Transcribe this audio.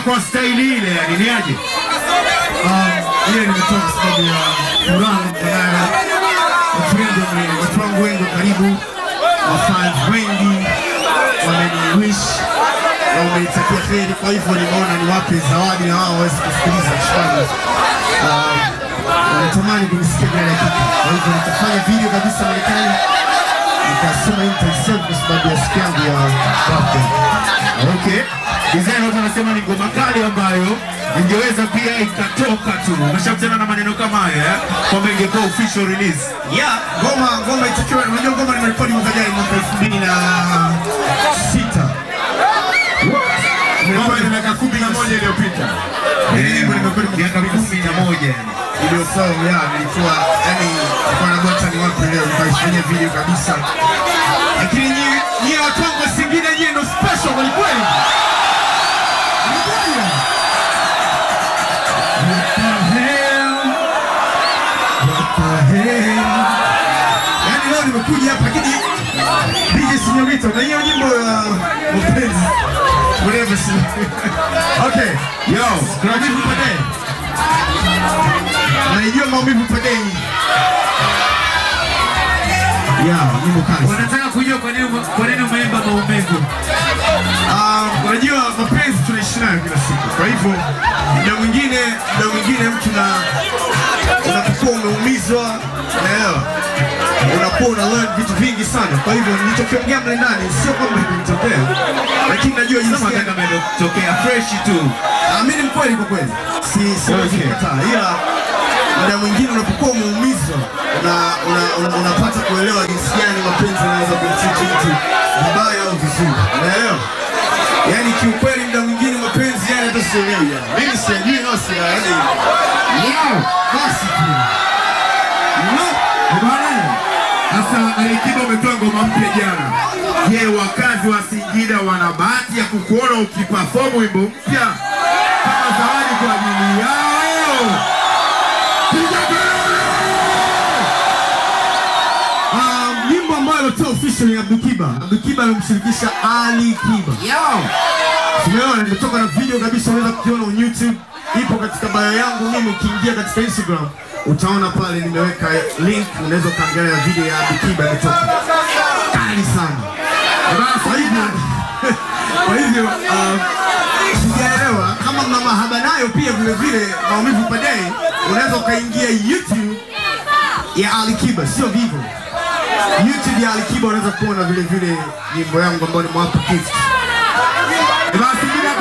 kwa staili ile, yani ni aje? ile nimetoka kwa sababu ya furaha nilionayo. Watu wengi wame- watu wangu wengi wa karibu, wafans wengi wameniwish na wameitakia heri, kwa hivyo nimeona niwape zawadi na wao waweze kusikiliza shukrani. Um, wanatamani kunisikia bila dakika, kwa hivyo nitafanya video kabisa Marekani, nikasema hii nitaisave kwa sababu ya siku yangu ya birthday. Okay. Design watu wanasema ni ngoma kali ambayo ingeweza pia ikatoka tu. Umeshakutana na maneno kama haya eh? Kwamba ingekuwa official release. Yeah, ngoma ngoma itakiwa, unajua ngoma nimerekodi mwaka jana mwaka elfu mbili na sita Ngoma ina miaka kumi na moja iliyopita. Hii nyimbo nimerekodi mwaka Miaka kumi na moja yani. iliyosawa ya nilikuwa yani nilikuwa na gota ni wapi leo nikaifanyia video kabisa, lakini nyie nyie watu wangu wa Singida nyie ndo special kweli kweli. What the hell? What the hell? Yani leo nimekuja hapa lakini DJ Sinyorito na hiyo nyimbo ya mapenzi whatever si okay Yo, maumivu pade naijua maumivu pade ya nyimbo kali sana. wanataka kujua kwa nini kwa nini umeimba maumivu. Ah, unajua mapenzi tunaishi nayo kila siku, kwa hivyo muda mwingine muda mwingine mtu na unapokuwa umeumizwa, unaelewa, unakuwa una learn vitu vingi sana. Kwa hivyo nilichokiongea mle ndani sio kwamba imenitokea, lakini najua jinsi Sema gani kama imetokea fresh tu. Ah, mimi ni mkweli kwa kweli, si siwezi Okay. kukataa, ila muda mwingine unapokuwa umeumizwa una, una, una, unapata kuelewa jinsi gani mapenzi yanaweza kumtreat mtu vibaya au vizuri, unaelewa? Yaani kiukweli muda mwingine mapenzi yani hata sielewi yani. Mimi sijui no si yani. Wow, basi tu. No. Bwana, Sasa Alikiba umetoa ngoma mpya jana. Je, wakazi wa Singida wana bahati ya kukuona ukiperform wimbo mpya kama zawadi kwa ajili yao? Piga kelele! Um, nyimbo ambayo alitoa official ni Abdul Kiba. Abdul Kiba amemshirikisha Ali Kiba. Yo! Tumeona nimetoka na video kabisa, unaweza kukiona on YouTube, ipo katika bio yangu mimi. Ukiingia katika Instagram utaona pale nimeweka link, unaweza ukaangalia video ya Abdul Kiba imetoka kali sana. Kwa hivyo kwa hivyo uh, sijaelewa kama mna mahaba nayo pia vile vile maumivu padei, unaweza ukaingia YouTube ya Ali Kiba, sio vivo. YouTube ya Ali Kiba unaweza kuona vile vile nyimbo yangu ambayo ni mwapa gift. Basi bila